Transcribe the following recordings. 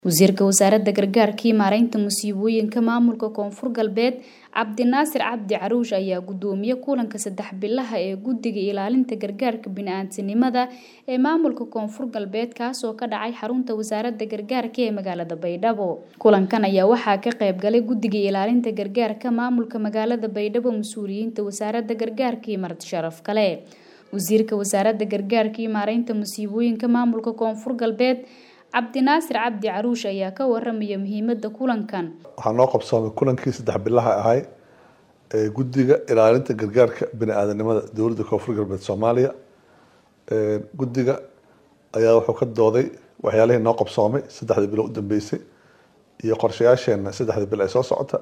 wasiirka wasaaradda gargaarka iyo maareynta musiibooyinka maamulka koonfur galbeed cabdinaasir cabdi caruush ayaa gudoomiye kulanka saddex bilaha ee guddiga ilaalinta gargaarka bini-aadantinimada ee maamulka koonfur galbeed kaasoo ka dhacay xarunta wasaaradda gargaarka ee magaalada baydhabo kulankan ayaa waxaa ka qayb galay guddiga ilaalinta gargaarka maamulka magaalada baydhabo mas-uuliyiinta wasaaradda gargaarka iyo marti sharaf kale wasiirka wasaaradda gargaarka iyo maareynta musiibooyinka maamulka koonfur galbeed cabdinaasir cabdi caruush ayaa ka waramaya muhiimada kulankan waxaa noo qabsoomay kulankii saddex bilaha ahay ee guddiga ilaalinta gargaarka bini-aadanimada dowladda koonfur galbeed soomaaliya guddiga ayaa wuxuu ka dooday waxyaalihii noo qabsoomay saddexdii bilo u dambeysay iyo qorshayaasheena saddexdii bil ay soo socota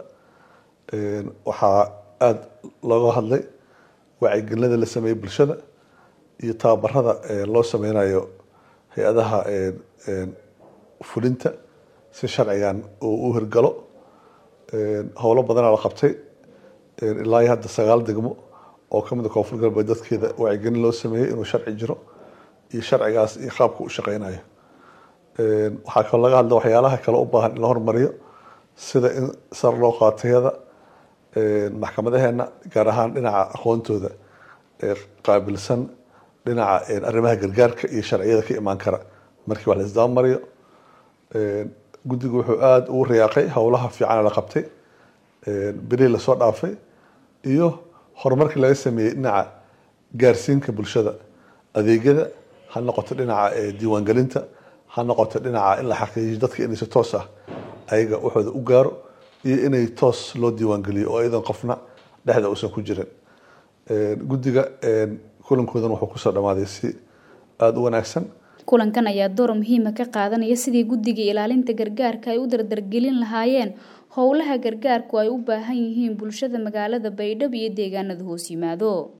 waxaa aada looga hadlay wacyigelinada la sameeyey bulshada iyo tababarada loo sameynayo hay-adaha fulinta si sharcigan uu u hirgalo howlo badanaa la qabtay ilaa iyo hadda sagaal degmo oo kamid a koonfur galbeed dadkeeda wacyigelin loo sameeyey inuu sharci jiro iyo sharcigaas iyo qaabka u shaqeynayo waxaa kaloo laga hadla waxyaalaha kale u baahan in la hormariyo sida in sar loo qaatayada maxkamadaheena gaar ahaan dhinaca aqoontooda qaabilsan dhinaca arrimaha gargaarka iyo sharciyada ka imaan kara markii wax la isdaba mariyo guddigu wuxuu aada ugu riyaaqay howlaha fiican la qabtay bilihii lasoo dhaafay iyo horumarkii laga sameeyey dhinaca gaarsiinka bulshada adeegyada ha noqoto dhinaca diiwaangelinta ha noqoto dhinaca in la xaqiijiyo dadka inay si toos ah ayaga waxooda u gaaro iyo inay toos loo diiwaangeliyo oo iyadan qofna dhexda uusan ku jirin guddiga kulankoodan wuxuu kusoo dhamaaday si aada u wanaagsan kulankan ayaa door muhiima ka qaadanaya sidii guddiga ilaalinta gargaarka ay u dardargelin lahaayeen howlaha gargaarku ay u baahan yihiin bulshada magaalada baydhabo iyo deegaanada hoos yimaado